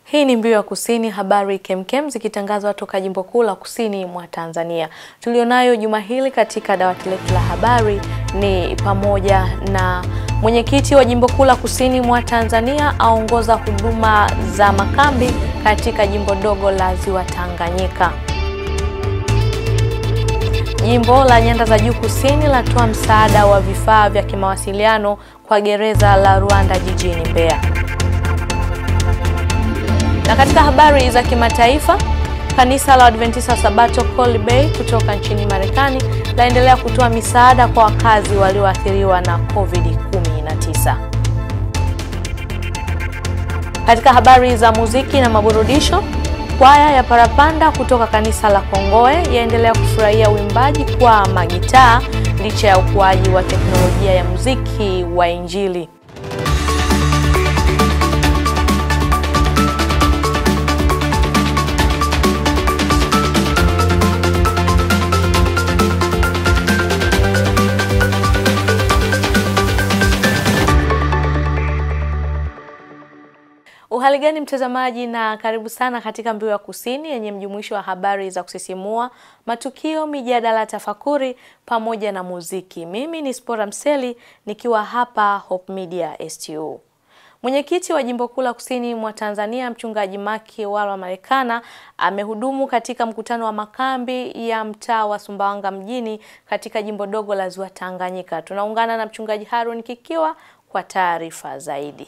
Hii ni Mbiu ya Kusini, habari kemkem zikitangazwa toka jimbo kuu la kusini mwa Tanzania. Tulionayo juma hili katika dawati letu la habari ni pamoja na mwenyekiti wa jimbo kuu la kusini mwa Tanzania aongoza huduma za makambi katika jimbo dogo la Ziwa Tanganyika. Jimbo la Nyanda za Juu Kusini latoa msaada wa vifaa vya kimawasiliano kwa gereza la Ruanda jijini Mbeya. Na katika habari za kimataifa, kanisa la Adventista Sabato Colby Bay kutoka nchini Marekani laendelea kutoa misaada kwa wakazi walioathiriwa na COVID-19. Katika habari za muziki na maburudisho, kwaya ya Parapanda kutoka kanisa la Kongoe yaendelea kufurahia uimbaji kwa magitaa licha ya ukuaji wa teknolojia ya muziki wa Injili. Uhali gani mtazamaji, na karibu sana katika Mbiu ya Kusini yenye mjumuisho wa habari za kusisimua, matukio, mijadala, tafakuri pamoja na muziki. Mimi ni Spora Mseli nikiwa hapa Hope Media STU. Mwenyekiti wa jimbo kuu la kusini mwa Tanzania Mchungaji Maki Walwa Marekana amehudumu katika mkutano wa makambi ya mtaa wa Sumbawanga mjini katika jimbo dogo la Ziwa Tanganyika. Tunaungana na Mchungaji Harun Kikiwa kwa taarifa zaidi.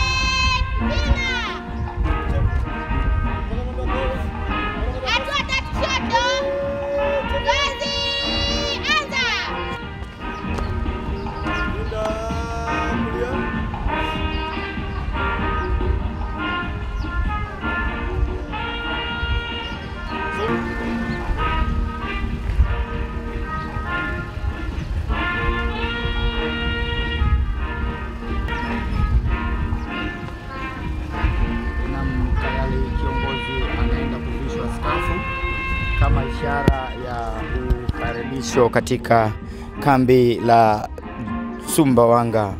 kama ishara ya ukaribisho katika kambi la Sumbawanga.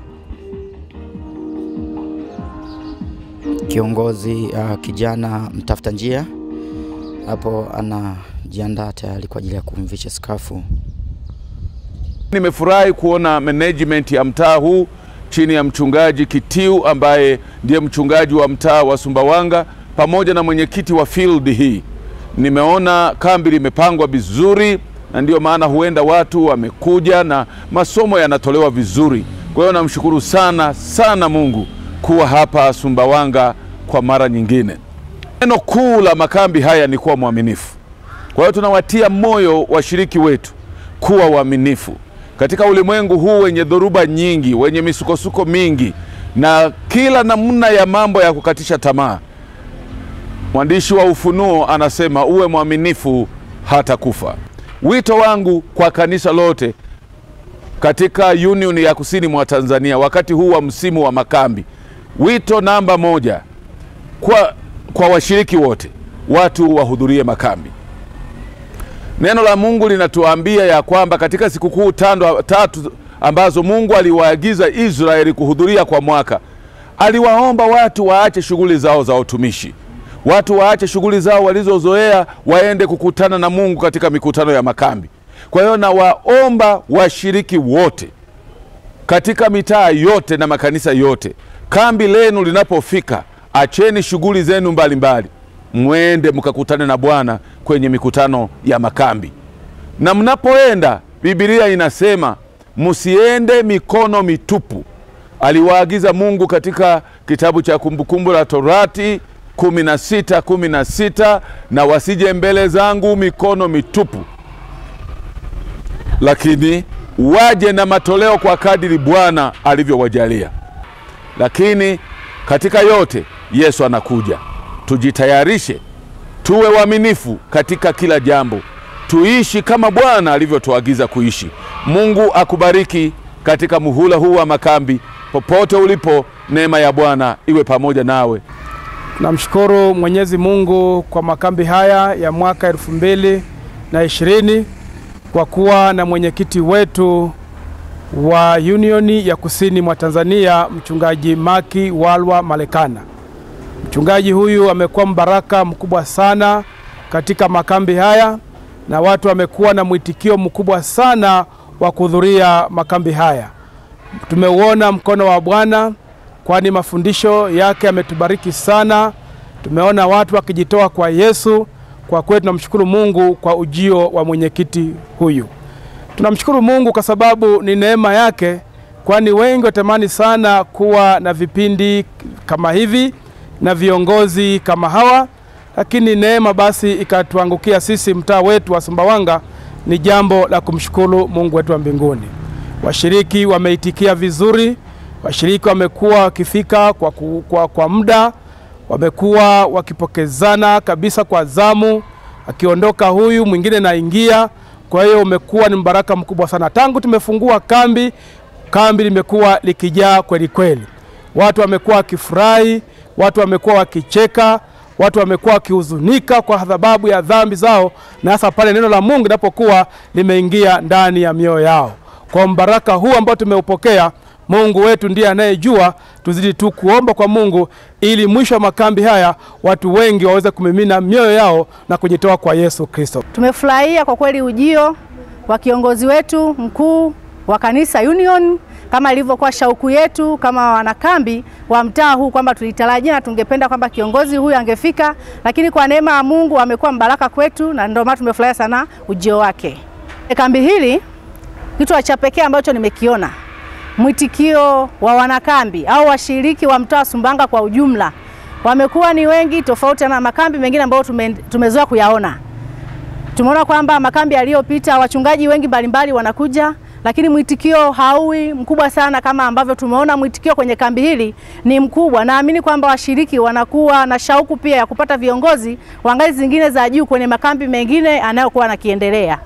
Kiongozi uh, kijana mtafuta njia hapo anajiandaa tayari kwa ajili ya kumvisha skafu. Nimefurahi kuona management ya mtaa huu chini ya mchungaji Kitiu ambaye ndiye mchungaji wa mtaa wa Sumbawanga pamoja na mwenyekiti wa field hii nimeona kambi limepangwa vizuri, na ndiyo maana huenda watu wamekuja na masomo yanatolewa vizuri. Kwa hiyo namshukuru sana sana Mungu kuwa hapa Sumbawanga kwa mara nyingine. Neno kuu la makambi haya ni kuwa mwaminifu. Kwa hiyo tunawatia moyo washiriki wetu kuwa waaminifu katika ulimwengu huu wenye dhoruba nyingi, wenye misukosuko mingi na kila namna ya mambo ya kukatisha tamaa. Mwandishi wa Ufunuo anasema uwe mwaminifu hata kufa. Wito wangu kwa kanisa lote katika Union ya Kusini mwa Tanzania wakati huu wa msimu wa makambi, wito namba moja kwa, kwa washiriki wote, watu wahudhurie makambi. Neno la Mungu linatuambia ya kwamba katika sikukuu tatu ambazo Mungu aliwaagiza Israeli kuhudhuria kwa mwaka, aliwaomba watu waache shughuli zao za utumishi watu waache shughuli zao walizozoea waende kukutana na Mungu katika mikutano ya makambi. Kwa hiyo nawaomba washiriki wote katika mitaa yote na makanisa yote, kambi lenu linapofika, acheni shughuli zenu mbalimbali, mwende mkakutane na Bwana kwenye mikutano ya makambi. Na mnapoenda, Biblia inasema msiende mikono mitupu. Aliwaagiza Mungu katika kitabu cha Kumbukumbu la Torati kumi na sita kumi na sita na wasije mbele zangu mikono mitupu, lakini waje na matoleo kwa kadiri Bwana alivyowajalia. Lakini katika yote Yesu anakuja, tujitayarishe, tuwe waaminifu katika kila jambo, tuishi kama Bwana alivyotuagiza kuishi. Mungu akubariki katika muhula huu wa makambi, popote ulipo, neema ya Bwana iwe pamoja nawe. Namshukuru Mwenyezi Mungu kwa makambi haya ya mwaka elfu mbili na ishirini kwa kuwa na mwenyekiti wetu wa Unioni ya Kusini mwa Tanzania Mchungaji Maki Walwa Marekana. Mchungaji huyu amekuwa mbaraka mkubwa sana katika makambi haya na watu wamekuwa na mwitikio mkubwa sana wa kuhudhuria makambi haya. Tumeuona mkono wa Bwana, kwani mafundisho yake yametubariki sana. Tumeona watu wakijitoa kwa Yesu. Kwa kweli tunamshukuru Mungu kwa ujio wa mwenyekiti huyu. Tunamshukuru Mungu kwa sababu ni neema yake, kwani wengi watamani sana kuwa na vipindi kama hivi na viongozi kama hawa, lakini neema basi ikatuangukia sisi mtaa wetu wa Sumbawanga. Ni jambo la kumshukuru Mungu wetu wa mbinguni. Washiriki wameitikia vizuri, washiriki wamekuwa wakifika kwa, ku- kwa, kwa muda, wamekuwa wakipokezana kabisa kwa zamu, akiondoka huyu mwingine naingia. Kwa hiyo umekuwa ni mbaraka mkubwa sana tangu tumefungua kambi. Kambi limekuwa likijaa kweli kweli, watu wamekuwa wakifurahi, watu wamekuwa wakicheka, watu wamekuwa wakihuzunika kwa sababu ya dhambi zao, na hasa pale neno la Mungu linapokuwa limeingia ndani ya mioyo yao. Kwa mbaraka huu ambao tumeupokea, Mungu wetu ndiye anayejua. Tuzidi tu kuomba kwa Mungu ili mwisho wa makambi haya watu wengi waweze kumimina mioyo yao na kujitoa kwa Yesu Kristo. Tumefurahia kwa kweli ujio wa kiongozi wetu mkuu wa kanisa Union kama ilivyokuwa shauku yetu kama wanakambi wa mtaa huu kwamba tulitarajia na tungependa kwamba kiongozi huyu angefika, lakini kwa neema ya Mungu amekuwa mbaraka kwetu na ndio maana tumefurahia sana ujio wake. Kambi hili kitu cha pekee ambacho nimekiona mwitikio wa wanakambi au washiriki wa mtaa wa Sumbawanga kwa ujumla wamekuwa ni wengi, tofauti na makambi mengine ambayo tume, tumezoea kuyaona. Tumeona kwamba makambi yaliyopita wachungaji wengi mbalimbali wanakuja, lakini mwitikio hauwi mkubwa sana kama ambavyo tumeona mwitikio kwenye kambi hili ni mkubwa. Naamini kwamba washiriki wanakuwa na shauku pia ya kupata viongozi wa ngazi zingine za juu kwenye makambi mengine anayokuwa anakiendelea.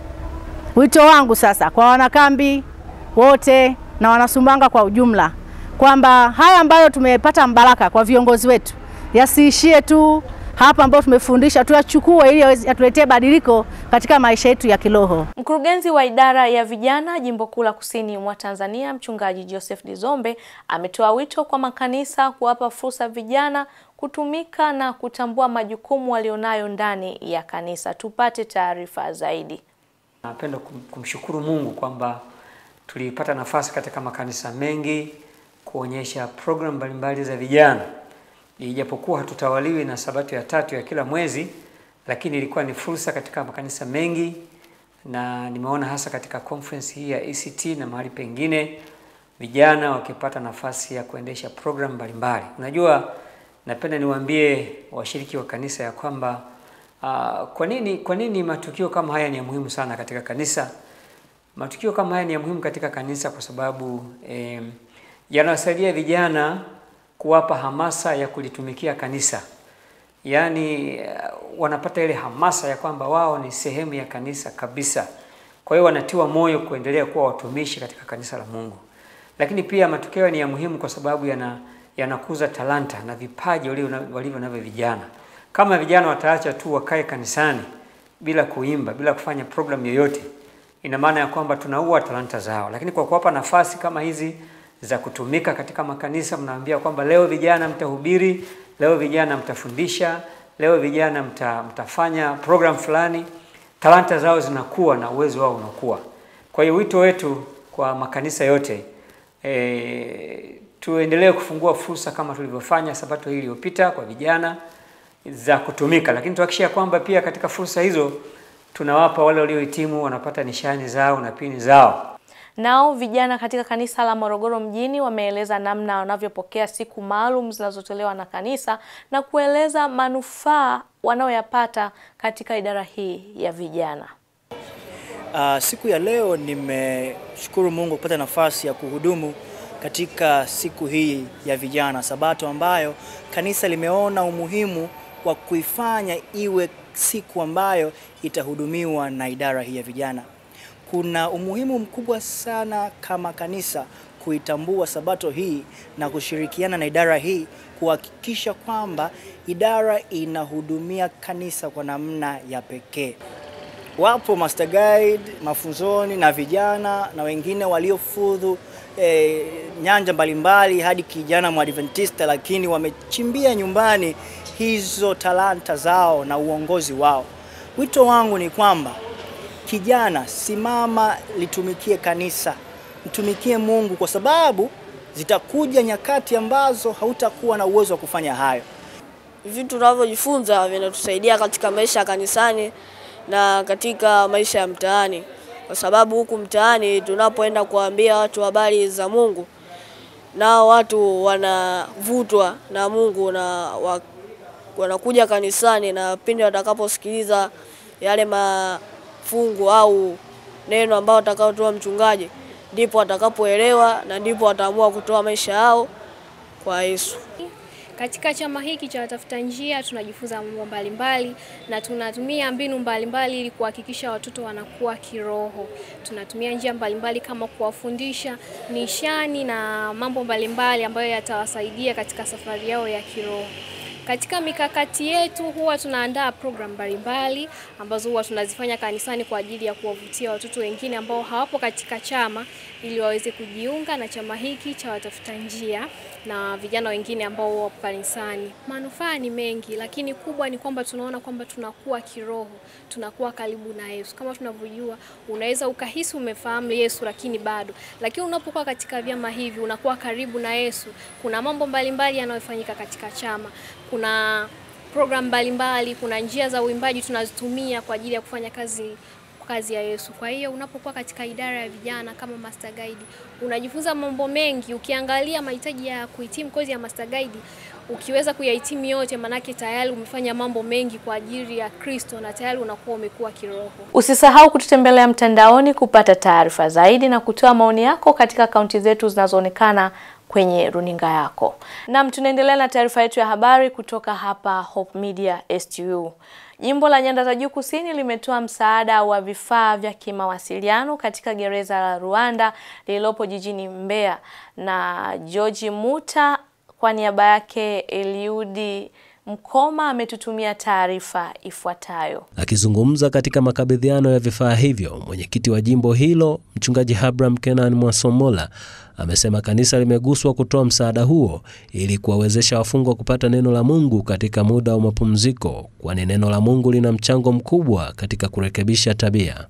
Wito wangu sasa kwa wanakambi wote na wanasumbawanga kwa ujumla kwamba haya ambayo tumepata mbaraka kwa viongozi wetu yasiishie tu hapa ambayo tumefundisha, tuyachukue ili yaweze- yatuletee badiliko katika maisha yetu ya kiroho. Mkurugenzi wa idara ya vijana jimbo kuu la kusini mwa Tanzania, mchungaji Joseph Dizombe ametoa wito kwa makanisa kuwapa fursa vijana kutumika na kutambua majukumu walionayo ndani ya kanisa. Tupate taarifa zaidi. Napenda kum- kumshukuru Mungu kwamba tulipata nafasi katika makanisa mengi kuonyesha programu mbalimbali za vijana. Ijapokuwa hatutawaliwi na sabato ya tatu ya kila mwezi, lakini ilikuwa ni fursa katika makanisa mengi, na nimeona hasa katika conference hii ya ACT na mahali pengine vijana wakipata nafasi ya kuendesha programu mbalimbali. Unajua, napenda niwaambie washiriki wa kanisa ya kwamba uh, kwa nini kwa nini matukio kama haya ni ya muhimu sana katika kanisa. Matukio kama haya ni ya muhimu katika kanisa kwa sababu eh, yanawasaidia vijana kuwapa hamasa ya kulitumikia kanisa, yaani eh, wanapata ile hamasa ya kwamba wao ni sehemu ya kanisa kabisa. Kwa hiyo wanatiwa moyo kuendelea kuwa watumishi katika kanisa la Mungu. Lakini pia matukio ni ya muhimu kwa sababu yana yanakuza talanta na vipaji walivyo walivyo navyo vijana. Kama vijana wataacha tu wakae kanisani bila kuimba, bila kufanya program yoyote, ina maana ya kwamba tunaua talanta zao. Lakini kwa kuwapa nafasi kama hizi za kutumika katika makanisa, mnaambia kwamba leo vijana mtahubiri, leo vijana mtafundisha, leo vijana mta, mtafanya program fulani, talanta zao zinakuwa na uwezo wao unakuwa. Kwa hiyo wito wetu kwa makanisa yote e, tuendelee kufungua fursa kama tulivyofanya sabato hii iliyopita kwa vijana za kutumika, lakini tuhakikisha kwamba pia katika fursa hizo tunawapa wale waliohitimu wanapata nishani zao na pini zao. Nao vijana katika kanisa la Morogoro mjini wameeleza namna wanavyopokea siku maalum zinazotolewa na kanisa na kueleza manufaa wanayoyapata katika idara hii ya vijana. Uh, siku ya leo nimeshukuru Mungu kupata nafasi ya kuhudumu katika siku hii ya vijana Sabato ambayo kanisa limeona umuhimu wa kuifanya iwe siku ambayo itahudumiwa na idara hii ya vijana. Kuna umuhimu mkubwa sana kama kanisa kuitambua Sabato hii na kushirikiana na idara hii kuhakikisha kwamba idara inahudumia kanisa kwa namna ya pekee. wapo master guide mafunzoni na vijana na wengine waliofudhu e, nyanja mbalimbali hadi kijana mwadventista, lakini wamechimbia nyumbani hizo talanta zao na uongozi wao. Wito wangu ni kwamba kijana, simama, litumikie kanisa, mtumikie Mungu, kwa sababu zitakuja nyakati ambazo hautakuwa na uwezo wa kufanya hayo. Vitu tunavyojifunza vinatusaidia katika maisha ya kanisani na katika maisha ya mtaani, kwa sababu huku mtaani tunapoenda kuambia watu habari za Mungu, nao watu wanavutwa na Mungu na wa, wanakuja kanisani, na pindi watakaposikiliza yale mafungu au neno ambao atakaotoa mchungaji, ndipo watakapoelewa na ndipo wataamua kutoa maisha yao kwa Yesu. Katika chama hiki cha watafuta njia tunajifunza mambo mbalimbali na tunatumia mbinu mbalimbali ili kuhakikisha watoto wanakuwa kiroho. Tunatumia njia mbalimbali kama kuwafundisha nishani na mambo mbalimbali ambayo yatawasaidia katika safari yao ya kiroho. Katika mikakati yetu huwa tunaandaa program mbalimbali ambazo huwa tunazifanya kanisani kwa ajili ya kuwavutia watoto wengine ambao hawapo katika chama ili waweze kujiunga na chama hiki cha watafuta njia na vijana wengine ambao wapo kanisani. Manufaa ni mengi, lakini kubwa ni kwamba tunaona kwamba tunakuwa kiroho, tunakuwa karibu na Yesu. Kama tunavyojua, unaweza ukahisi umefahamu Yesu lakini bado, lakini unapokuwa katika vyama hivi unakuwa karibu na Yesu. Kuna mambo mbalimbali yanayofanyika katika chama, kuna program mbalimbali, kuna njia za uimbaji tunazitumia kwa ajili ya kufanya kazi kazi ya Yesu. Kwa hiyo unapokuwa katika idara ya vijana kama master guide, unajifunza mambo mengi. Ukiangalia mahitaji ya kuhitimu kozi ya master guide, ukiweza kuyahitimu yote, manake tayari umefanya mambo mengi kwa ajili ya Kristo na tayari unakuwa umekuwa kiroho. Usisahau kututembelea mtandaoni kupata taarifa zaidi na kutoa maoni yako katika akaunti zetu zinazoonekana kwenye runinga yako. Naam, tunaendelea na taarifa yetu ya habari kutoka hapa Hope Media STU. Jimbo la Nyanda za Juu Kusini limetoa msaada wa vifaa vya kimawasiliano katika gereza la Ruanda lililopo jijini Mbeya, na George Muta kwa niaba yake Eliudi Mkoma ametutumia taarifa ifuatayo. Akizungumza katika makabidhiano ya vifaa hivyo, mwenyekiti wa jimbo hilo mchungaji Abraham Kenan Mwasomola amesema kanisa limeguswa kutoa msaada huo ili kuwawezesha wafungwa kupata neno la Mungu katika muda wa mapumziko, kwani neno la Mungu lina mchango mkubwa katika kurekebisha tabia.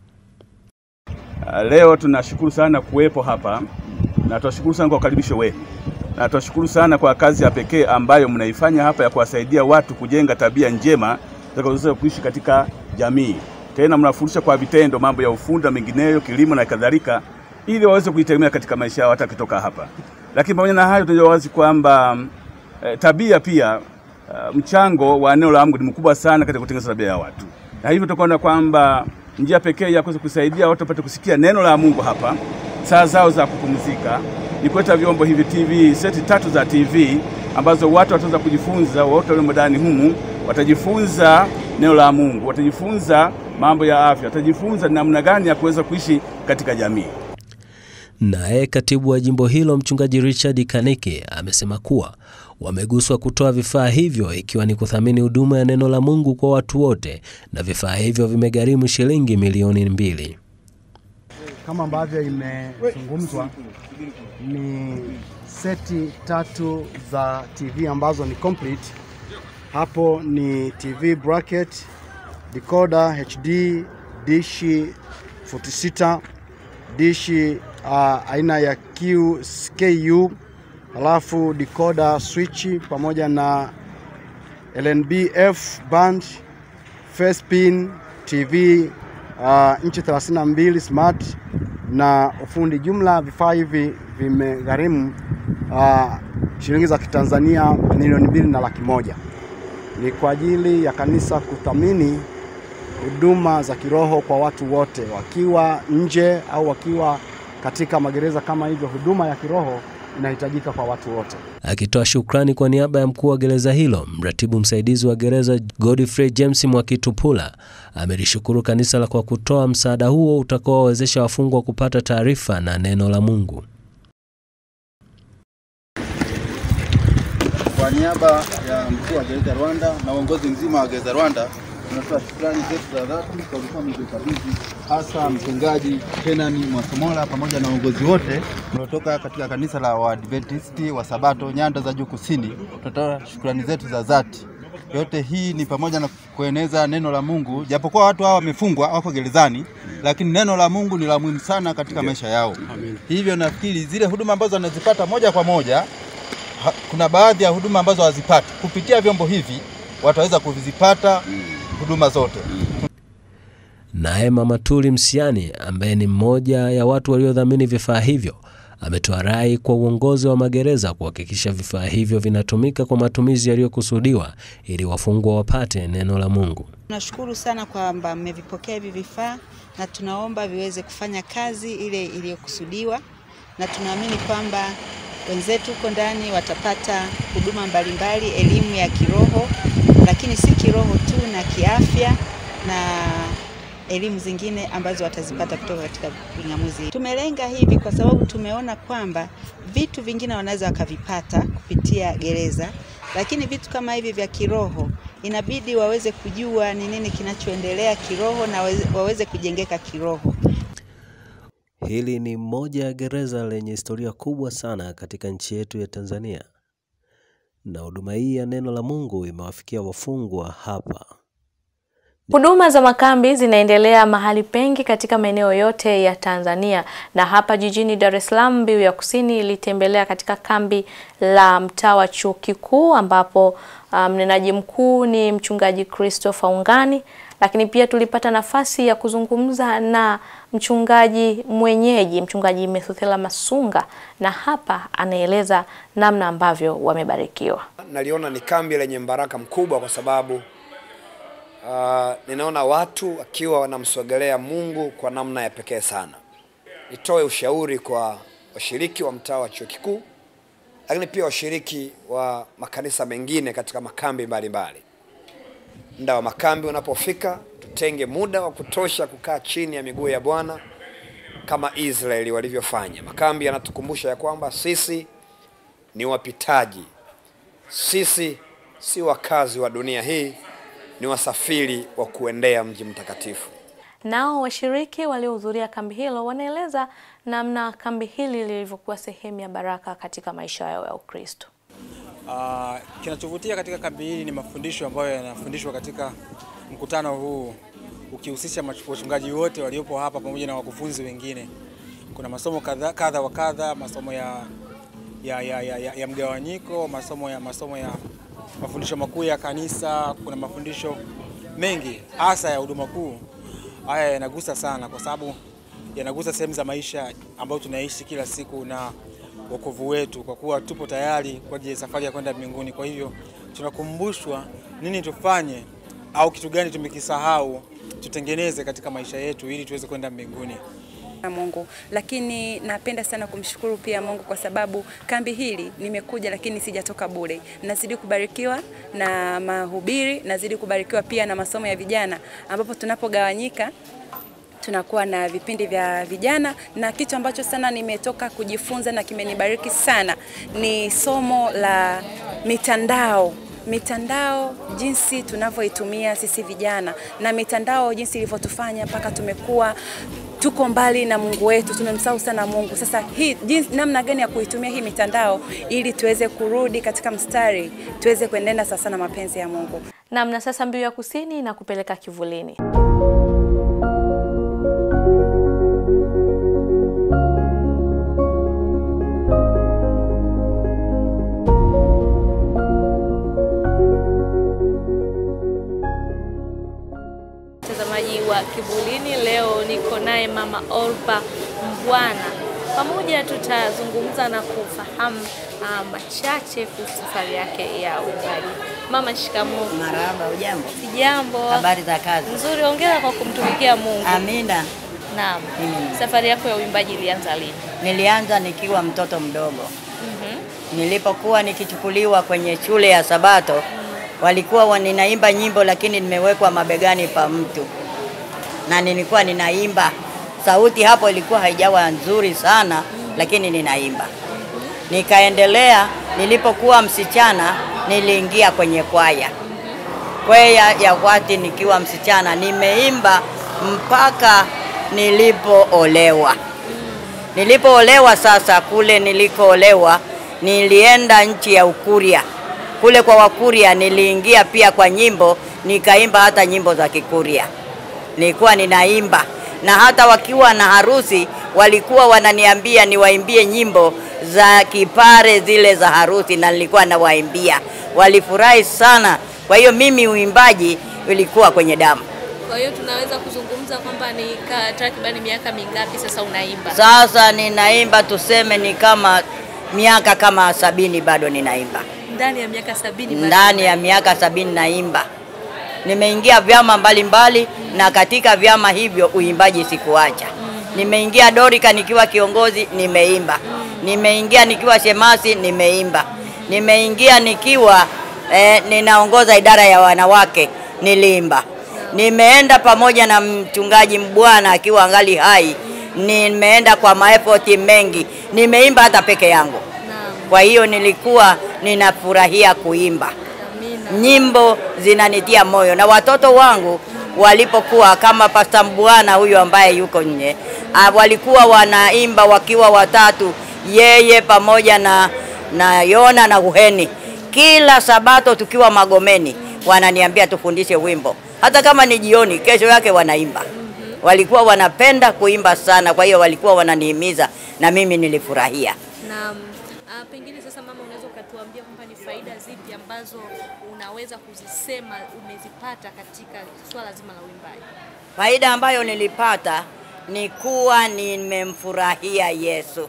Leo tunashukuru sana kuwepo hapa na tunashukuru sana kwa ukaribisho wenu na tunashukuru sana kwa kazi ya pekee ambayo mnaifanya hapa ya kuwasaidia watu kujenga tabia njema zitakazoweza kuishi katika jamii. Tena mnafundisha kwa vitendo mambo ya ufundi na mengineyo, kilimo na kadhalika, ili waweze kuitegemea katika maisha yao hata kitoka hapa. Lakini pamoja na hayo, tunajua wazi kwamba e, tabia pia uh, mchango wa neno la Mungu ni mkubwa sana katika kutengeneza tabia ya watu, na hivyo tukaona kwamba njia pekee ya kuweza kusaidia watu wapate kusikia neno la Mungu hapa saa zao za kupumzika ni kuleta vyombo hivi TV, seti tatu za TV ambazo watu wataweza kujifunza, wote walio ndani humu watajifunza neno la Mungu, watajifunza mambo ya afya, watajifunza namna gani ya kuweza kuishi katika jamii. Naye katibu wa jimbo hilo mchungaji Richard Kanike amesema kuwa wameguswa kutoa vifaa hivyo ikiwa ni kuthamini huduma ya neno la Mungu kwa watu wote, na vifaa hivyo vimegharimu shilingi milioni mbili. Kama ambavyo imezungumzwa, ni seti tatu za TV ambazo ni complete. Hapo ni TV bracket, decoder HD, dishi 46, dishi uh, aina ya QKU, alafu decoder switch pamoja na LNB-F band, face pin, TV uh, inchi 32 smart na ufundi. Jumla vifaa hivi vimegharimu uh, shilingi za Kitanzania milioni mbili na laki moja. Ni kwa ajili ya kanisa kuthamini huduma za kiroho kwa watu wote, wakiwa nje au wakiwa katika magereza kama hivyo. Huduma ya kiroho inahitajika kwa watu wote. Akitoa shukrani kwa niaba ya mkuu wa gereza hilo, mratibu msaidizi wa gereza Godfrey James Mwakitupula amelishukuru kanisa la kwa kutoa msaada huo utakaowawezesha wafungwa kupata taarifa na neno la Mungu. Kwa niaba ya mkuu wa gereza Rwanda na uongozi mzima wa gereza Rwanda, tunatoa shukrani zetu za dhati kwa vifaa mlivyokabidhi, hasa mchungaji Kenani Mwasomola pamoja na uongozi wote mliotoka katika kanisa la Waadventisti wa Sabato nyanda za juu kusini. Tunatoa shukrani zetu za dhati. Yote hii ni pamoja na kueneza neno la Mungu, japokuwa watu hawa wamefungwa, wako gerezani, lakini neno la Mungu ni la muhimu sana katika maisha yao. Hivyo nafikiri zile huduma ambazo wanazipata moja kwa moja ha, kuna baadhi ya huduma ambazo hawazipati kupitia vyombo hivi wataweza kuzipata huduma zote. Naye Mama Tuli Msiani ambaye ni mmoja ya watu waliodhamini vifaa hivyo ametoa rai kwa uongozi wa magereza kuhakikisha vifaa hivyo vinatumika kwa matumizi yaliyokusudiwa ili wafungwa wapate neno la Mungu. Tunashukuru sana kwamba mmevipokea hivi vifaa na tunaomba viweze kufanya kazi ile iliyokusudiwa, na tunaamini kwamba wenzetu huko ndani watapata huduma mbalimbali, elimu ya kiroho, lakini si kiroho tu, na kiafya na elimu zingine ambazo watazipata kutoka katika ving'amuzi. Tumelenga hivi kwa sababu tumeona kwamba vitu vingine wanaweza wakavipata kupitia gereza, lakini vitu kama hivi vya kiroho inabidi waweze kujua ni nini kinachoendelea kiroho na waweze- waweze kujengeka kiroho. Hili ni moja ya gereza lenye historia kubwa sana katika nchi yetu ya Tanzania, na huduma hii ya neno la Mungu imewafikia wafungwa hapa. Huduma za makambi zinaendelea mahali pengi katika maeneo yote ya Tanzania na hapa jijini Dar es Salaam, Mbiu ya Kusini ilitembelea katika kambi la mtaa wa Chuo Kikuu ambapo uh, mnenaji mkuu ni mchungaji Christopher Ungani, lakini pia tulipata nafasi ya kuzungumza na mchungaji mwenyeji, mchungaji Methuthela Masunga, na hapa anaeleza namna ambavyo wamebarikiwa. Naliona ni kambi lenye mbaraka mkubwa kwa sababu uh, ninaona watu wakiwa wanamsogelea Mungu kwa namna ya pekee sana. Nitoe ushauri kwa washiriki wa mtaa wa chuo kikuu, lakini pia washiriki wa makanisa mengine katika makambi mbalimbali. Muda wa makambi unapofika, tutenge muda wa kutosha kukaa chini ya miguu ya Bwana kama Israeli walivyofanya. Makambi yanatukumbusha ya kwamba sisi ni wapitaji, sisi si wakazi wa dunia hii, ni wasafiri wa kuendea mji mtakatifu. Nao washiriki waliohudhuria kambi hilo wanaeleza namna kambi hili lilivyokuwa sehemu ya baraka katika maisha yao ya Ukristo. Uh, kinachovutia katika kambi hili ni mafundisho ambayo yanafundishwa katika mkutano huu ukihusisha mach- wachungaji wote waliopo hapa pamoja na wakufunzi wengine. Kuna masomo kadha kadha wa kadha, masomo ya, ya, ya, ya, ya, ya mgawanyiko, masomo ya masomo ya mafundisho makuu ya kanisa. Kuna mafundisho mengi hasa ya huduma kuu. Haya yanagusa sana kwa sababu yanagusa sehemu za maisha ambayo tunaishi kila siku na wokovu wetu, kwa kuwa tupo tayari kwa ajili ya safari ya kwenda mbinguni. Kwa hivyo tunakumbushwa nini tufanye au kitu gani tumekisahau tutengeneze katika maisha yetu ili tuweze kwenda mbinguni. na Mungu, lakini napenda sana kumshukuru pia Mungu kwa sababu kambi hili nimekuja, lakini sijatoka bure. Nazidi kubarikiwa na mahubiri, nazidi kubarikiwa pia na masomo ya vijana, ambapo tunapogawanyika tunakuwa na vipindi vya vijana, na kitu ambacho sana nimetoka kujifunza na kimenibariki sana ni somo la mitandao mitandao jinsi tunavyoitumia sisi vijana na mitandao jinsi ilivyotufanya mpaka tumekuwa tuko mbali na Mungu wetu, tumemsahau sana Mungu. Sasa hii jinsi, namna gani ya kuitumia hii mitandao ili tuweze kurudi katika mstari, tuweze kuenenda sasa na mapenzi ya Mungu. Naam, na sasa Mbiu ya Kusini na kupeleka kivulini. Mtazamaji wa Kivulini, leo niko naye Mama Orpa Mbwana. Pamoja tutazungumza na kufahamu uh, machache kuhusu safari yake ya uimbaji. Mama, shikamoo. Marahaba, ujambo? Sijambo. Habari za kazi? Nzuri, hongera kwa kumtumikia Mungu. Amina. Naam. Mm. Safari yako ya uimbaji ilianza lini? Nilianza nikiwa mtoto mdogo. Mhm. Nilipokuwa nikichukuliwa kwenye shule ya Sabato, walikuwa wa- ninaimba nyimbo, lakini nimewekwa mabegani pa mtu na nilikuwa ninaimba. Sauti hapo ilikuwa haijawa nzuri sana, lakini ninaimba. Nikaendelea, nilipokuwa msichana niliingia kwenye kwaya. kwaya ya Kwati nikiwa msichana, nimeimba mpaka nilipoolewa. Nilipoolewa sasa, kule nilikoolewa, nilienda nchi ya Ukuria. Kule kwa Wakuria niliingia pia kwa nyimbo, nikaimba hata nyimbo za Kikuria nilikuwa ninaimba, na hata wakiwa na harusi walikuwa wananiambia niwaimbie nyimbo za kipare zile za harusi, na nilikuwa nawaimbia. Walifurahi sana. Kwa hiyo mimi uimbaji ulikuwa kwenye damu. Kwa hiyo tunaweza kuzungumza kwamba ni ka- takribani miaka mingapi sasa unaimba? Sasa ninaimba tuseme ni kama miaka kama sabini bado ninaimba, Ndani ya miaka sabini bado ndani ya miaka sabini naimba. Nimeingia vyama mbalimbali na katika vyama hivyo uimbaji sikuacha. Nimeingia Dorika nikiwa kiongozi, nimeimba. Nimeingia nikiwa shemasi, nimeimba. Nimeingia nikiwa eh, ninaongoza idara ya wanawake, niliimba. Nimeenda pamoja na mchungaji Mbwana akiwa angali hai, nimeenda kwa maefoti mengi, nimeimba hata peke yangu. Kwa hiyo nilikuwa ninafurahia kuimba nyimbo zinanitia moyo, na watoto wangu walipokuwa kama Pasta Mbwana huyu ambaye yuko nje, ah, walikuwa wanaimba wakiwa watatu, yeye pamoja na, na Yona na Uheni. Kila Sabato tukiwa Magomeni wananiambia tufundishe wimbo, hata kama ni jioni, kesho yake wanaimba. Walikuwa wanapenda kuimba sana, kwa hiyo walikuwa wananihimiza na mimi nilifurahia. Na uh, pengine sasa mama, unaweza ukatuambia kwamba ni faida zipi ambazo unaweza kuzisema umezipata katika swala zima la uimbaji? Faida ambayo nilipata ni kuwa nimemfurahia Yesu.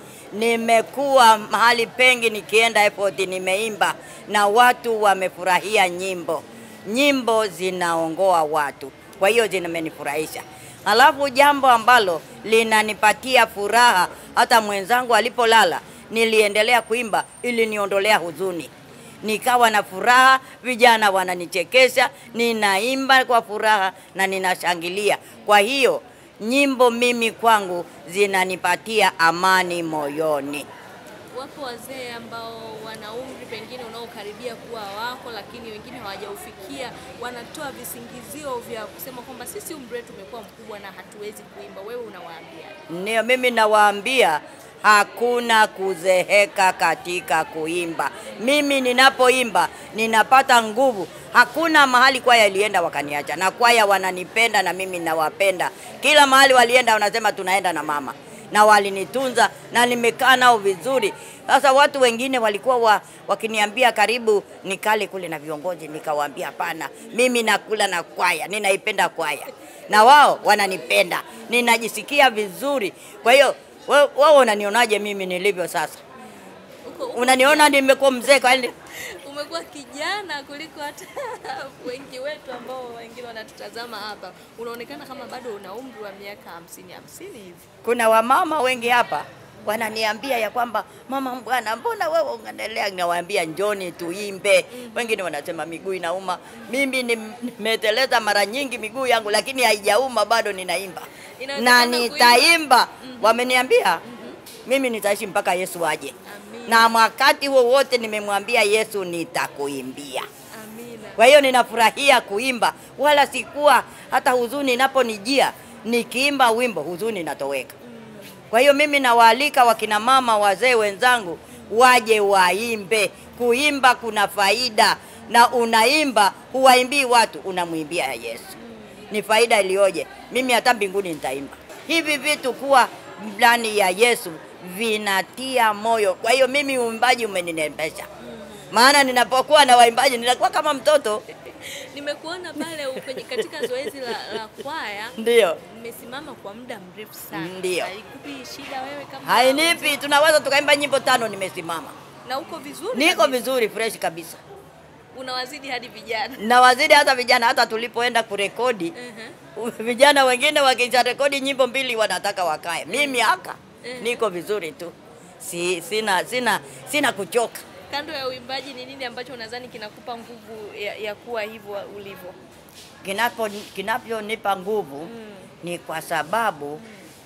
Nimekuwa mahali pengi nikienda airport nimeimba na watu wamefurahia nyimbo. Nyimbo zinaongoa watu, kwa hiyo zimenifurahisha. Alafu jambo ambalo linanipatia furaha, hata mwenzangu alipolala niliendelea kuimba ili niondolea huzuni nikawa na furaha, vijana wananichekesha, ninaimba kwa furaha na ninashangilia. Kwa hiyo nyimbo mimi kwangu zinanipatia amani moyoni. Wapo wazee ambao wana umri pengine unaokaribia kuwa wako, lakini wengine hawajaufikia, wanatoa visingizio vya kusema kwamba sisi umri wetu umekuwa mkubwa na hatuwezi kuimba. Wewe unawaambia? Ndio mimi nawaambia hakuna kuzeheka katika kuimba. Mimi ninapoimba ninapata nguvu. Hakuna mahali kwaya ilienda wakaniacha, na kwaya wananipenda na mimi nawapenda. Kila mahali walienda wanasema tunaenda na mama, na walinitunza na nimekaa nao vizuri. Sasa watu wengine walikuwa wa, wakiniambia karibu nikale kule na viongozi, nikawaambia hapana, mimi nakula na kwaya, ninaipenda kwaya na wao wananipenda, ninajisikia vizuri. Kwa hiyo wewe wewe unanionaje mimi nilivyo sasa? Unaniona nimekuwa mzee kwani? Umekuwa kijana kuliko hata wengi wetu ambao wengine wanatutazama hapa. Unaonekana kama bado una umri wa miaka hamsini hamsini hivi. Kuna wamama wengi hapa wananiambia ya kwamba mama bwana, mbona wewe unaendelea? Nawaambia njoni tuimbe. Wengine wanasema miguu inauma. Mimi nim- nimeteleza mara nyingi miguu yangu, lakini haijauma bado, ninaimba na Inawezekana nitaimba. Wameniambia mimi nitaishi mpaka Yesu aje, na wakati wowote nimemwambia Yesu nitakuimbia. Kwa hiyo ninafurahia kuimba, wala sikuwa hata huzuni inaponijia nikiimba wimbo, huzuni inatoweka. Kwa hiyo mimi nawaalika wakina mama, wazee wenzangu waje waimbe. Kuimba kuna faida, na unaimba huwaimbii watu, unamwimbia Yesu. Ni faida iliyoje! Mimi hata mbinguni nitaimba. Hivi vitu kuwa ndani ya Yesu vinatia moyo. Kwa hiyo mimi uimbaji umeninembesha, maana ninapokuwa na waimbaji ninakuwa kama mtoto. Nimekuona pale kwenye katika zoezi la, la kwaya. Ndio. Mmesimama kwa muda mrefu sana. Ndio. Haikupi shida wewe kama Hainipi, tunaweza tukaimba nyimbo tano, nimesimama, na uko vizuri? niko kabisa. vizuri, fresh kabisa. Unawazidi hadi vijana. na wazidi hata vijana. Hata tulipoenda kurekodi vijana wengine wakisha rekodi nyimbo mbili wanataka wakae, mimi haka niko vizuri tu, si, sina, sina, sina kuchoka. Kando ya uimbaji, ni nini ambacho unadhani kinakupa nguvu ya, ya kuwa hivyo ulivyo? Kinapo kinaponipa nguvu ni kwa sababu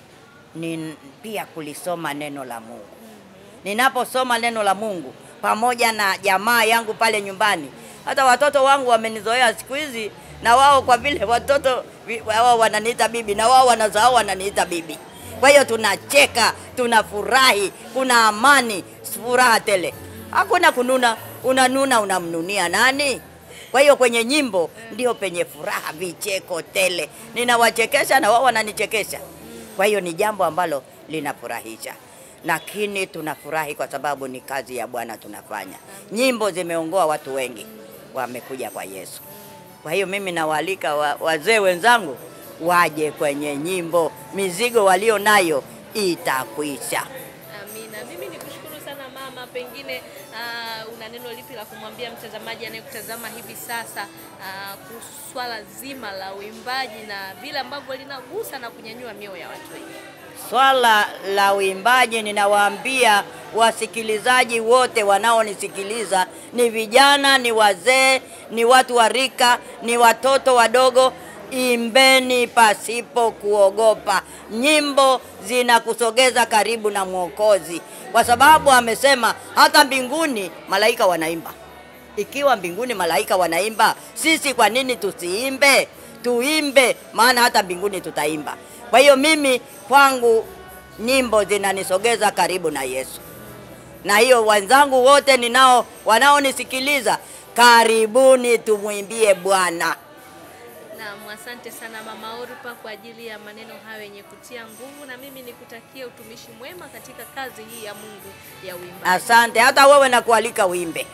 ni pia kulisoma neno la Mungu. Ninaposoma neno la Mungu pamoja na jamaa yangu pale nyumbani, Hata watoto wangu wamenizoea siku hizi, na wao kwa vile watoto vi- wao wananiita bibi, na wao wanazao wananiita bibi. Kwa hiyo tunacheka, tunafurahi, kuna amani, furaha tele, hakuna kununa. Unanuna unamnunia nani? Kwa hiyo kwenye nyimbo ndio penye furaha, vicheko tele, ninawachekesha na wao wananichekesha. Kwa hiyo ni jambo ambalo linafurahisha, lakini tunafurahi kwa sababu ni kazi ya Bwana tunafanya. Nyimbo zimeongoa watu wengi, wamekuja kwa Yesu. Kwa hiyo mimi nawaalika wa, wazee wenzangu waje kwenye nyimbo, mizigo walio nayo itakwisha. Amina. Mimi nikushukuru sana mama, pengine uh, una neno lipi la kumwambia mtazamaji anayekutazama hivi sasa uh, kuhusu swala zima la uimbaji na vile ambavyo linagusa na kunyanyua mioyo ya watu wengi? Swala la uimbaji, ninawaambia wasikilizaji wote wanaonisikiliza, ni vijana, ni wazee, ni watu wa rika, ni watoto wadogo, imbeni pasipo kuogopa. Nyimbo zinakusogeza karibu na Mwokozi, kwa sababu amesema hata mbinguni malaika wanaimba. Ikiwa mbinguni malaika wanaimba, sisi kwa nini tusiimbe? Tuimbe, maana hata mbinguni tutaimba. Kwa hiyo mimi kwangu nyimbo zinanisogeza karibu na Yesu, na hiyo wenzangu wote ninao wanaonisikiliza, karibuni tumwimbie Bwana. Naam, asante sana Mama Orpa kwa ajili ya maneno hayo yenye kutia nguvu, na mimi nikutakie utumishi mwema katika kazi hii ya Mungu ya uimbaji. Asante, hata wewe nakualika uimbe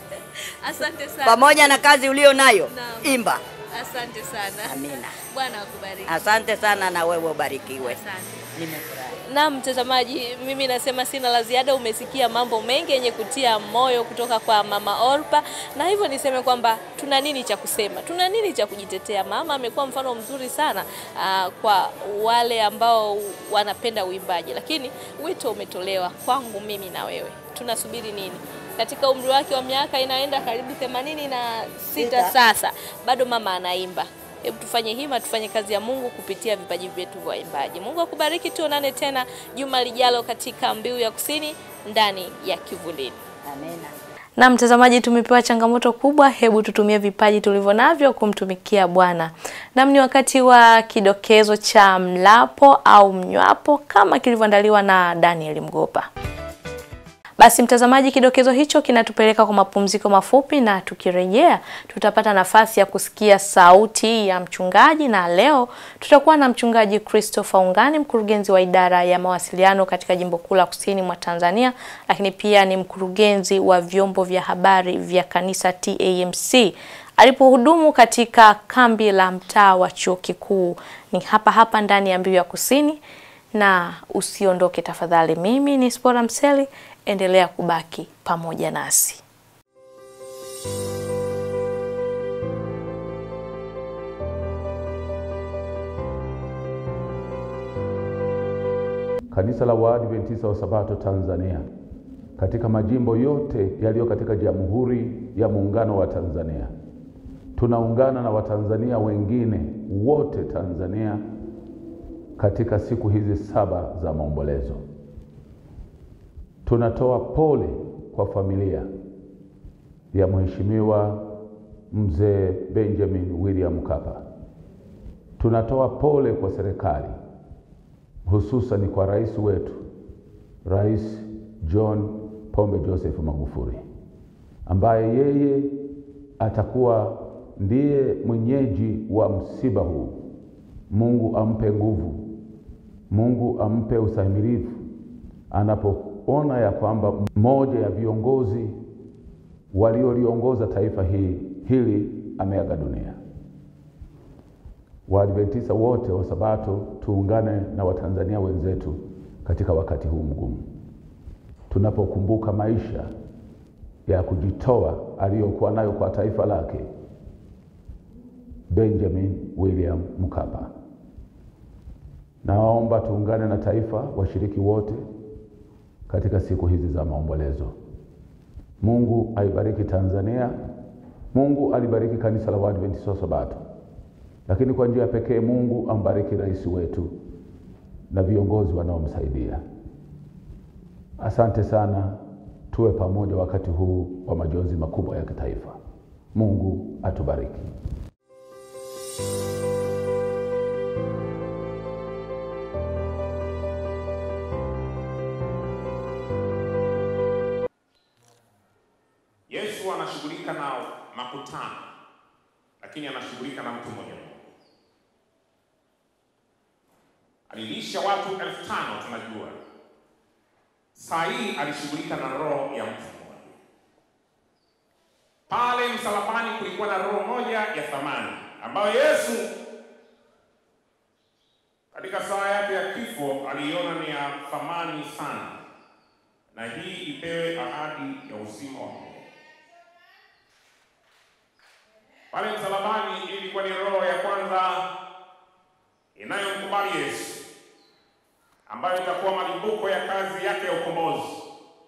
Asante sana. pamoja na kazi ulio nayo, Naam. imba. Asante sana. Amina. Bwana akubariki. Asante sana, na wewe ubarikiwe. Asante. Nimefurahi. Na mtazamaji, mimi nasema sina la ziada. Umesikia mambo mengi yenye kutia moyo kutoka kwa Mama Orpa, na hivyo niseme kwamba tuna nini cha kusema, tuna nini cha kujitetea. Mama amekuwa mfano mzuri sana aa, kwa wale ambao wanapenda uimbaji, lakini wito umetolewa kwangu mimi na wewe. Tunasubiri nini? Katika umri wake wa miaka inaenda karibu themanini na sita Sita. sasa, bado mama anaimba. Hebu tufanye hima, tufanye kazi ya Mungu kupitia vipaji vyetu vya waimbaji. Mungu akubariki, tuonane tena juma lijalo katika Mbiu ya Kusini ndani ya Kivulini. Amina. Na mtazamaji, tumepewa changamoto kubwa. Hebu tutumie vipaji tulivyo navyo kumtumikia Bwana. Nam ni wakati wa kidokezo cha mlapo au mnywapo kama kilivyoandaliwa na Daniel Mgopa. Basi mtazamaji, kidokezo hicho kinatupeleka kwa mapumziko mafupi, na tukirejea tutapata nafasi ya kusikia sauti ya mchungaji, na leo tutakuwa na mchungaji Christopher Ungani, mkurugenzi wa idara ya mawasiliano katika jimbo kuu la kusini mwa Tanzania, lakini pia ni mkurugenzi wa vyombo vya habari vya kanisa TAMC alipohudumu katika kambi la mtaa wa chuo kikuu. Ni hapa hapa ndani ya Mbiu ya Kusini, na usiondoke tafadhali. Mimi ni Spora Mseli, endelea kubaki pamoja nasi. Kanisa la Waadventista wa Sabato Tanzania katika majimbo yote yaliyo katika Jamhuri ya Muungano wa Tanzania, tunaungana na Watanzania wengine wote Tanzania katika siku hizi saba za maombolezo. Tunatoa pole kwa familia ya Mheshimiwa Mzee Benjamin William Mkapa. Tunatoa pole kwa serikali hususan kwa rais wetu Rais John Pombe Joseph Magufuli ambaye yeye atakuwa ndiye mwenyeji wa msiba huu. Mungu ampe nguvu, Mungu ampe ustahimilivu anapoona ya kwamba mmoja ya viongozi walioliongoza taifa hili hili ameaga dunia. Waadventista wote wa Sabato tuungane na Watanzania wenzetu katika wakati huu mgumu, tunapokumbuka maisha ya kujitoa aliyokuwa nayo kwa taifa lake Benjamin William Mkapa. Naomba tuungane na taifa, washiriki wote katika siku hizi za maombolezo. Mungu aibariki Tanzania, Mungu alibariki kanisa la Waadventista wa Sabato, lakini kwa njia pekee Mungu ambariki rais wetu na viongozi wanaomsaidia. Asante sana, tuwe pamoja wakati huu wa majonzi makubwa ya kitaifa. Mungu atubariki. Yesu anashughulika na makutano, lakini anashughulika na mtu mmoja mmoja. Alilisha watu elfu tano tunajua. Saa hii alishughulika na roho ya mtu mmoja. Pale msalabani kulikuwa na roho moja ya thamani ambayo Yesu katika saa yake ya kifo aliiona ni ya thamani sana, na hii ipewe ahadi ya uzima wa milele. Pale msalabani ilikuwa ni roho ya kwanza inayomkubali Yesu, ambayo itakuwa malimbuko ya kazi yake ya ukombozi.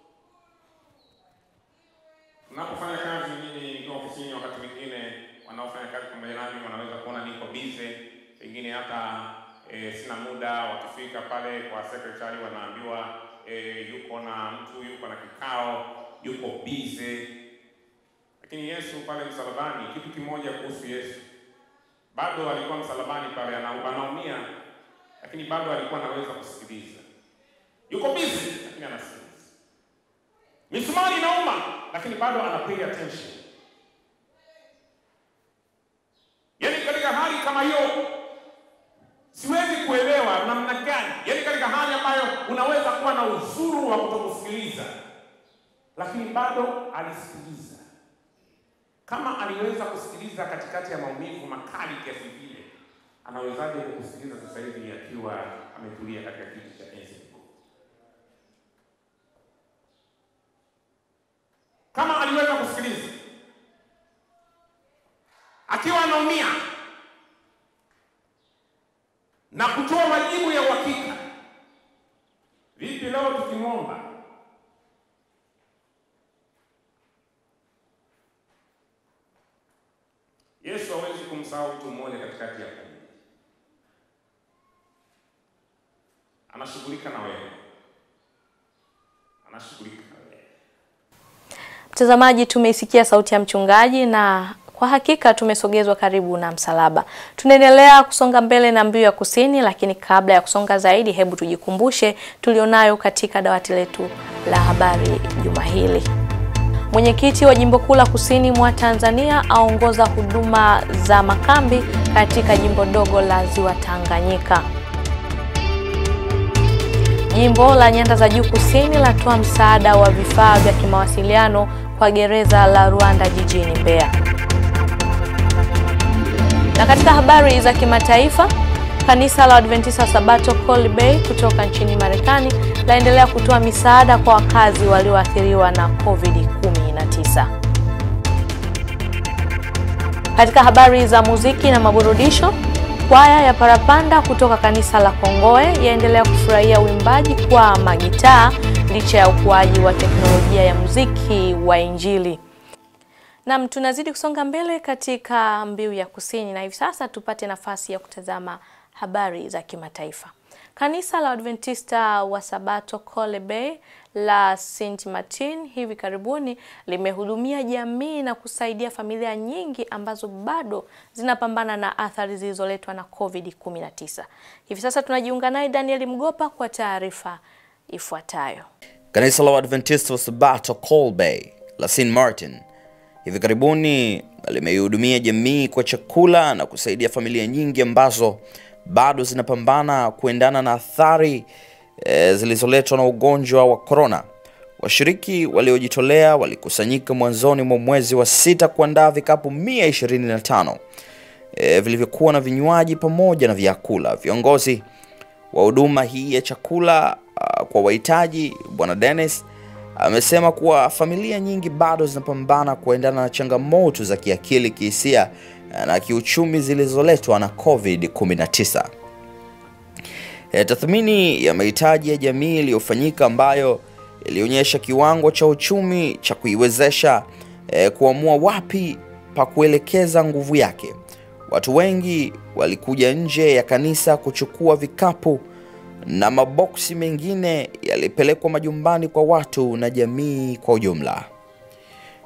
Tunapofanya kazi, mimi nikiwa ofisini, wakati mwingine wanaofanya kazi pamoja nami wanaweza kuona niko bize, pengine hata e, sina muda. Wakifika pale kwa secretary wanaambiwa e, yuko na mtu, yuko na kikao, yuko bize lakini Yesu pale msalabani, kitu kimoja kuhusu Yesu, bado alikuwa msalabani pale, ana- anaumia, lakini bado alikuwa anaweza kusikiliza. Yuko busy, lakini anasikiliza. Misumari inauma, lakini bado ana pay attention. Yaani katika hali kama hiyo siwezi kuelewa namna gani, yaani katika hali ambayo unaweza kuwa na uzuru wa kutokusikiliza, lakini bado alisikiliza kama aliweza kusikiliza katikati ya maumivu makali kiasi vile, anawezaje kusikiliza sasa hivi akiwa ametulia katika kiti cha enzi? Kama aliweza kusikiliza akiwa anaumia na kutoa majibu ya uhakika, vipi leo tukimwomba Yesu hawezi kumsahau mtu mmoja katikati ya kundi. Anashughulika na wewe, anashughulika na wewe. Mtazamaji, tumeisikia sauti ya mchungaji na kwa hakika tumesogezwa karibu na msalaba. Tunaendelea kusonga mbele na Mbiu ya Kusini, lakini kabla ya kusonga zaidi, hebu tujikumbushe tulionayo katika dawati letu la habari juma hili. Mwenyekiti wa Jimbo Kuu la Kusini mwa Tanzania aongoza huduma za makambi katika jimbo dogo la Ziwa Tanganyika. Jimbo la Nyanda za Juu Kusini latoa msaada wa vifaa vya kimawasiliano kwa gereza la Ruanda jijini Mbeya. Na katika habari za kimataifa, kanisa la Adventista wa Sabato Colby Bay kutoka nchini Marekani laendelea kutoa misaada kwa wakazi walioathiriwa na COVID-19. Katika habari za muziki na maburudisho, kwaya ya Parapanda kutoka kanisa la Kongoe yaendelea kufurahia uimbaji kwa magitaa licha ya ukuaji wa teknolojia ya muziki wa Injili. Nam, tunazidi kusonga mbele katika Mbiu ya Kusini na hivi sasa tupate nafasi ya kutazama habari za kimataifa. Kanisa la Adventista wa Sabato Colby Bay la St Martin hivi karibuni limehudumia jamii na kusaidia familia nyingi ambazo bado zinapambana na athari zilizoletwa na COVID-19. Hivi sasa tunajiunga naye Daniel Mgopa kwa taarifa ifuatayo. Kanisa la Waadventista wa Sabato Colby la St Martin hivi karibuni limeihudumia jamii kwa chakula na kusaidia familia nyingi ambazo bado zinapambana kuendana na athari e, zilizoletwa na ugonjwa wa korona. Washiriki waliojitolea walikusanyika mwanzoni mwa mwezi wa sita kuandaa vikapu 125 e, vilivyokuwa na vinywaji pamoja na vyakula. Viongozi wa huduma hii ya chakula uh, kwa wahitaji Bwana Dennis amesema kuwa familia nyingi bado zinapambana kuendana na changamoto za kiakili, kihisia na kiuchumi zilizoletwa na COVID-19. E, tathmini ya mahitaji ya jamii iliyofanyika ambayo ilionyesha kiwango cha uchumi cha kuiwezesha e, kuamua wapi pa kuelekeza nguvu yake. Watu wengi walikuja nje ya kanisa kuchukua vikapu na maboksi mengine yalipelekwa majumbani kwa watu na jamii kwa ujumla.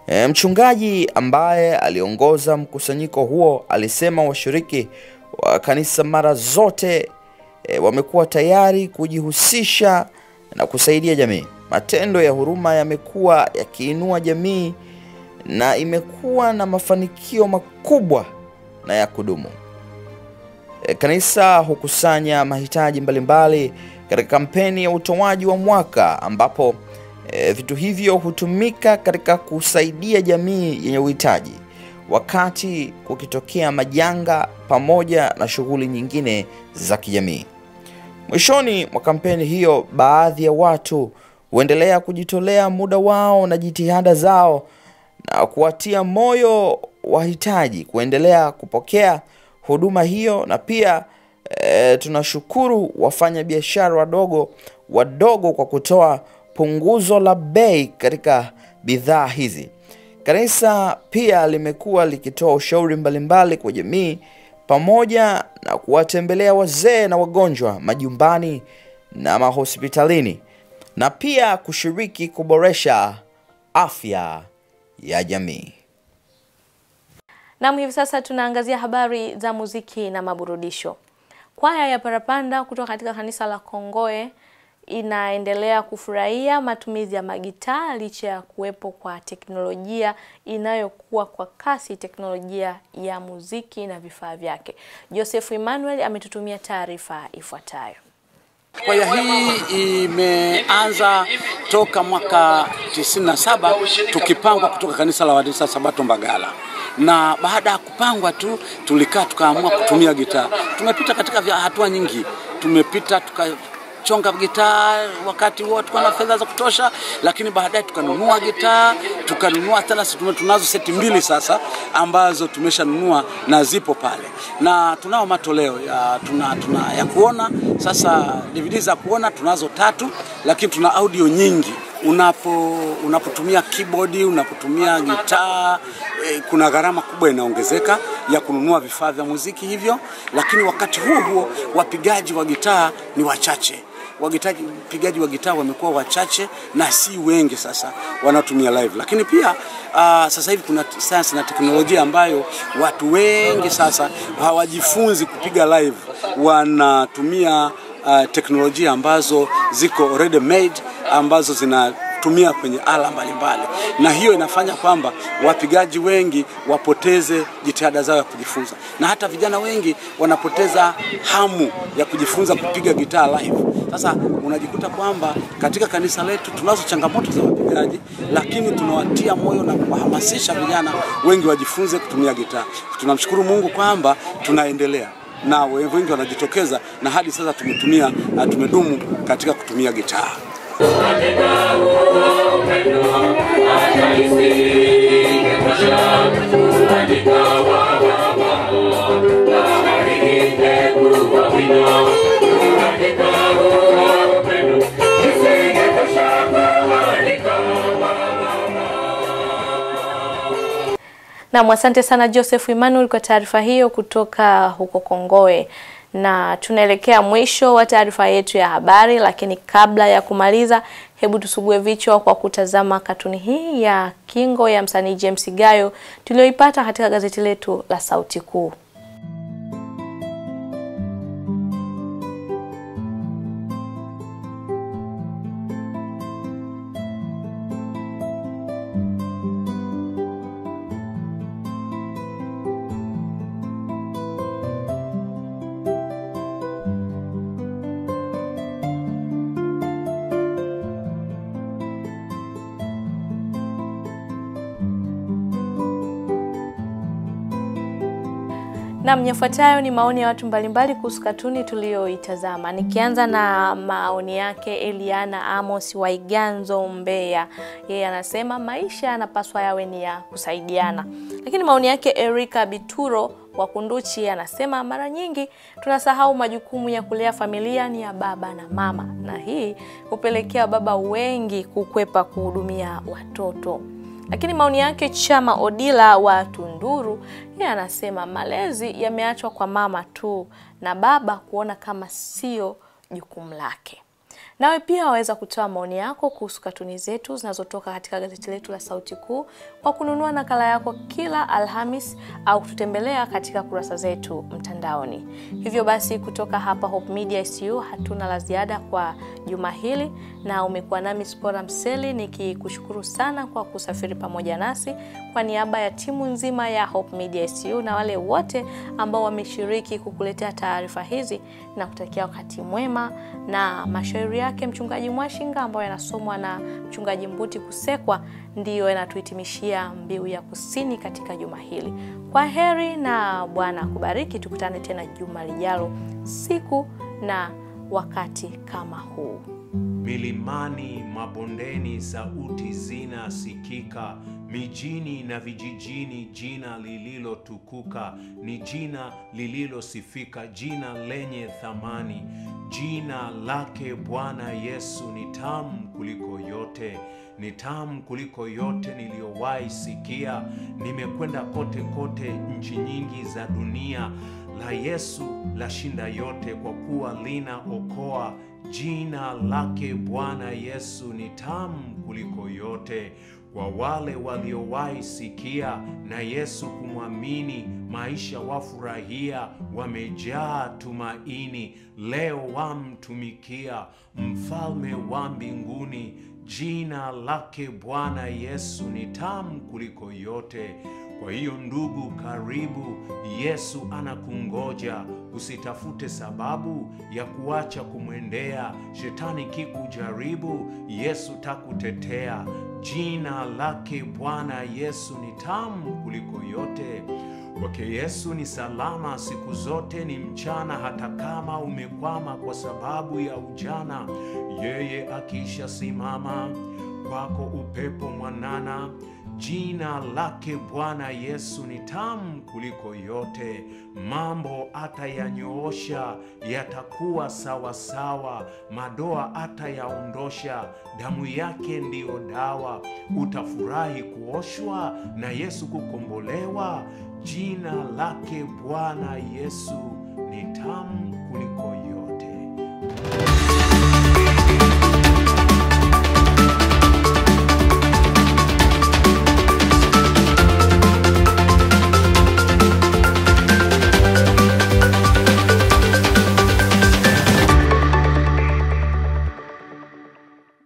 E, mchungaji ambaye aliongoza mkusanyiko huo alisema washiriki wa kanisa mara zote e, wamekuwa tayari kujihusisha na kusaidia jamii. Matendo ya huruma yamekuwa yakiinua jamii na imekuwa na mafanikio makubwa na ya kudumu. E, kanisa hukusanya mahitaji mbalimbali katika kampeni ya utoaji wa mwaka ambapo e, vitu hivyo hutumika katika kusaidia jamii yenye uhitaji wakati kukitokea majanga pamoja na shughuli nyingine za kijamii. Mwishoni mwa kampeni hiyo, baadhi ya watu huendelea kujitolea muda wao na jitihada zao na kuwatia moyo wahitaji kuendelea kupokea huduma hiyo, na pia e, tunashukuru wafanya biashara wadogo wadogo kwa kutoa punguzo la bei katika bidhaa hizi. Kanisa pia limekuwa likitoa ushauri mbalimbali kwa jamii pamoja na kuwatembelea wazee na wagonjwa majumbani na mahospitalini na pia kushiriki kuboresha afya ya jamii. Nam, hivi sasa tunaangazia habari za muziki na maburudisho. Kwaya ya Parapanda kutoka katika kanisa la Kongoe inaendelea kufurahia matumizi ya magitaa licha ya kuwepo kwa teknolojia inayokuwa kwa kasi, teknolojia ya muziki na vifaa vyake. Joseph Emmanuel ametutumia taarifa ifuatayo. Kwaya hii imeanza toka mwaka 97 tukipangwa kutoka kanisa la Waadventista Sabato Mbagala, na baada ya kupangwa tu tulikaa tukaamua kutumia gitaa. Tumepita katika vya hatua nyingi, tumepita tuka chonga gitaa wakati huo tulikuwa na fedha za kutosha, lakini baadaye tukanunua gitaa, tukanunua tena, tunazo seti mbili sasa ambazo tumeshanunua na zipo pale, na tunao matoleo ya, tuna, tuna, ya kuona sasa. DVD za kuona tunazo tatu, lakini tuna audio nyingi unapo unapotumia keyboard unapotumia gitaa eh, kuna gharama kubwa inaongezeka ya kununua vifaa vya muziki hivyo, lakini wakati huo huo wapigaji wa gitaa ni wachache wapigaji wa gitaa wamekuwa wachache na si wengi sasa wanaotumia live, lakini pia uh, sasa hivi kuna sayansi na teknolojia ambayo watu wengi sasa hawajifunzi kupiga live, wanatumia uh, teknolojia ambazo ziko ready made ambazo zina tumia kwenye ala mbalimbali, na hiyo inafanya kwamba wapigaji wengi wapoteze jitihada zao ya kujifunza, na hata vijana wengi wanapoteza hamu ya kujifunza kupiga gitaa live. Sasa unajikuta kwamba katika kanisa letu tunazo changamoto za wapigaji, lakini tunawatia moyo na kuwahamasisha vijana wengi wajifunze kutumia gitaa. Tunamshukuru Mungu kwamba tunaendelea na wengi wanajitokeza, na hadi sasa tumetumia tumedumu katika kutumia gitaa. Nam, asante sana Joseph Emmanuel kwa taarifa hiyo kutoka huko Kongoe na tunaelekea mwisho wa taarifa yetu ya habari, lakini kabla ya kumaliza, hebu tusugue vichwa kwa kutazama katuni hii ya Kingo ya msanii James Gayo tuliyoipata katika gazeti letu la Sauti Kuu. Nam, yafuatayo ni maoni ya watu mbalimbali kuhusu katuni tuliyoitazama, nikianza na maoni yake Eliana Amos Waiganzo Mbeya. Yeye anasema maisha yanapaswa yawe ni ya kusaidiana. Lakini maoni yake Erika Bituro wa Kunduchi anasema mara nyingi tunasahau majukumu ya kulea familia ni ya baba na mama, na hii hupelekea baba wengi kukwepa kuhudumia watoto. Lakini maoni yake Chama Odila wa Tunduru, yeye anasema malezi yameachwa kwa mama tu na baba kuona kama sio jukumu lake. Nawe pia waweza kutoa maoni yako kuhusu katuni zetu zinazotoka katika gazeti letu la Sauti Kuu kwa kununua nakala yako kila Alhamis au kututembelea katika kurasa zetu mtandaoni. Hivyo basi, kutoka hapa Hope Media ICU hatuna la ziada kwa juma hili, na umekuwa nami Spora Mseli nikikushukuru sana kwa kusafiri pamoja nasi kwa niaba ya timu nzima ya Hope Media ICU na wale wote ambao wameshiriki kukuletea taarifa hizi na kutakia wakati mwema na mashairi yake mchungaji Mwashinga ambayo yanasomwa na mchungaji Mbuti Kusekwa ndiyo yanatuhitimishia mbiu ya kusini katika juma hili. Kwa heri na Bwana akubariki. Tukutane tena juma lijalo, siku na wakati kama huu. Milimani, mabondeni, sauti zinasikika, mijini na vijijini, jina lililotukuka ni jina lililosifika, jina lenye thamani. Jina lake Bwana Yesu ni tamu kuliko yote, ni tamu kuliko yote niliyowahi sikia. Nimekwenda kote kote, nchi nyingi za dunia, la Yesu lashinda yote, kwa kuwa linaokoa. Jina lake Bwana Yesu ni tamu kuliko yote. Kwa wale waliowahi sikia na Yesu kumwamini, maisha wafurahia, wamejaa tumaini, leo wamtumikia mfalme wa mbinguni. Jina lake Bwana Yesu ni tamu kuliko yote. Kwa hiyo ndugu, karibu. Yesu anakungoja. Usitafute sababu ya kuacha kumwendea. Shetani kikujaribu, Yesu takutetea. Jina lake Bwana Yesu ni tamu kuliko yote. Kwake Yesu ni salama siku zote, ni mchana, hata kama umekwama kwa sababu ya ujana. Yeye akisha simama kwako, upepo mwanana. Jina lake Bwana Yesu ni tamu kuliko yote. Mambo atayanyoosha, yatakuwa sawa sawa. Madoa atayaondosha, damu yake ndiyo dawa. Utafurahi kuoshwa na Yesu kukombolewa. Jina lake Bwana Yesu ni tamu kuliko